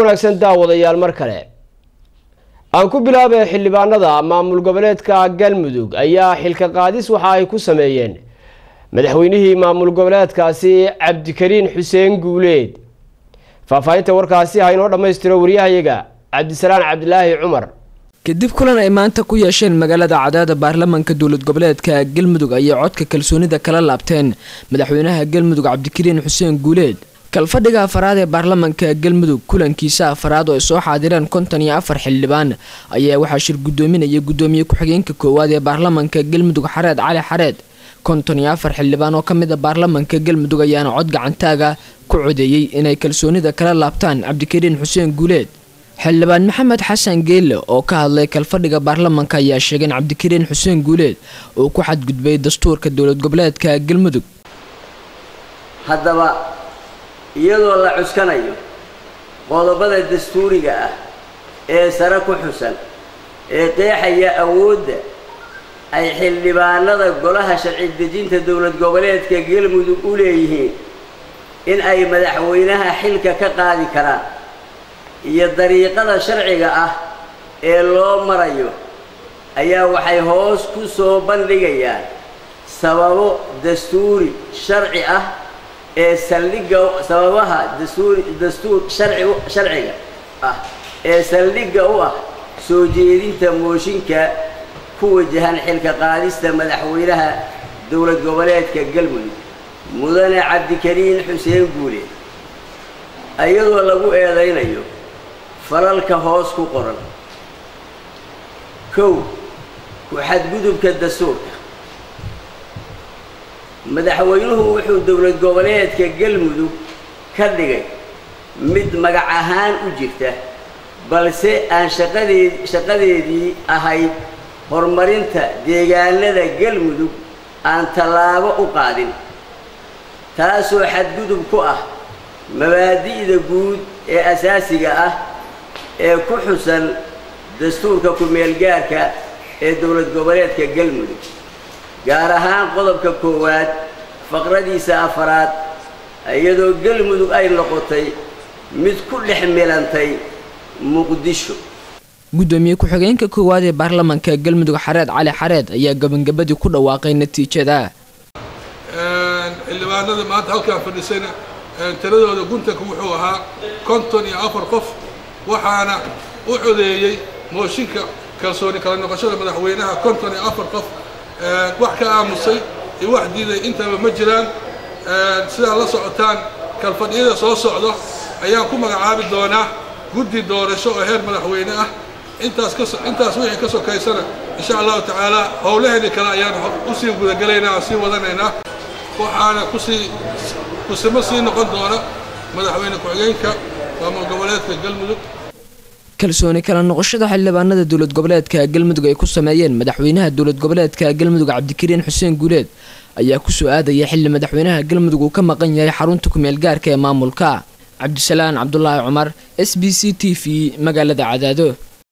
wanaagsan daawadayaal mar kale aan ku bilaabay xildhibaanada maamul goboleedka galmudug ayaa xilka qaadis waxa ay ku sameeyeen madaxweynihii maamul goboleedkaasi cabdikariin xuseen guuleed faahfaahinta warkaasi ha inoo dhammaystiro waryahayaga cabdisalaan cabdilaahi cumar kadib kulan ay maanta ku yeesheen magaalada cadaada baarlamaanka dowlad goboleedka galmudug ayay codka kalsoonida kala laabteen madaxweynaha galmudug cabdikariin xuseen guuleed kalfadhiga afaraad ee baarlamaanka galmudug kulankiisa afaraad oo ay soo xaadireen konton iyo afar xildhibaan ayaa waxaa shir gudoominaya gudoomiye ku-xigeenka koowaad ee baarlamaanka galmudug xareed cali xareed konton iyo afar xildhibaan oo kamid a baarlamaanka galmudug ayaana cod gacantaaga ku codeeyey inay kalsoonida kala laabtaan cabdikariin xuseen guuleed xildhibaan maxamed xasan geelle oo ka hadlay kalfadhiga baarlamaanka ayaa sheegay in cabdikariin xuseen guuleed uu ku xadgudbay dastuurka dowlad goboleedka galmudug haddaba iyadoo la cuskanayo qodobada dastuuriga ah ee sare ku xusan ee qeexaya awoodda ay xildhibaanada golaha sharci dejinta dowlad goboleedka galmudug u leeyihiin in ay madaxweynaha xilka ka qaadi karaan iyo dariiqada sharciga ah ee loo marayo ayaa waxay hoos ku soo bandhigayaan sababo dastuuri sharci ah ee saldhigga sababaha dastuuri dastuur sharci sharciga ah ee saldhigga u ah soo jeedinta mooshinka ku wajahan xilka qaadista madaxweynaha dowlad goboleedka galmudug mudane cabdikariin xuseen guule iyadoo lagu eedaynayo falalka hoos ku qoran kow ku xadgudubka dastuurka madaxweynuhu wuxuu dowlad goboleedka galmudug ka dhigay mid magac ahaan u jirta balse aan shaqadeed shaqadeedii ahayd horumarinta deegaanada galmudug aan tallaabo u qaadin taasoo xadgudub ku ah mabaadi'da guud ee asaasiga ah ee ku xusan dastuurka ku-meelgaarka ee dowlad goboleedka galmudug gaar ahaan qodobka koowaad faqradiisa afaraad iyadoo galmudug ay noqotay mid ku dhex milantay muqdisho gudoomiye ku-xigeenka koowaad ee baarlamaanka galmudug xareed cali xareed ayaa gabangabadii ku dhawaaqay natiijada xildhibaanada maanta halkaan fadhisayna tiradooda guntanka wuxuu ahaa konton iyo afar qof waxaana u codeeyey mooshinka kalsooni kala noqoshada madaxweynaha konton iyo afar qof wax ka aamusay iyo wax diiday intaba ma jiraan sidaa la socotaan kalfadhiyada soo socdo ayaan ku magacaabi doonaa guddi doorasho oo heer madaxweyne ah intaas ka intaas wixii ka sokaysana insha allahu tacaala howlaheeni kale ayaan usii gudagelaynaa aan sii wadanaynaa waxaana kusii kusimo sii noqon doona madaxweyne ku-xigeenka maamul goboleedka galmudug kalsooni kala noqoshada xildhibaanada dowlad goboleedka galmudug ay ku sameeyeen madaxweynaha dowlad goboleedka galmudug cabdikariin xuseen guuleed ayaa kusoo aadaya xilli madaxweynaha galmudug uu ka maqan yahay xarunta ku-meel gaarka ee maamulka cabdisalaan cabdulaahi cumar s b c t v magaalada cadaado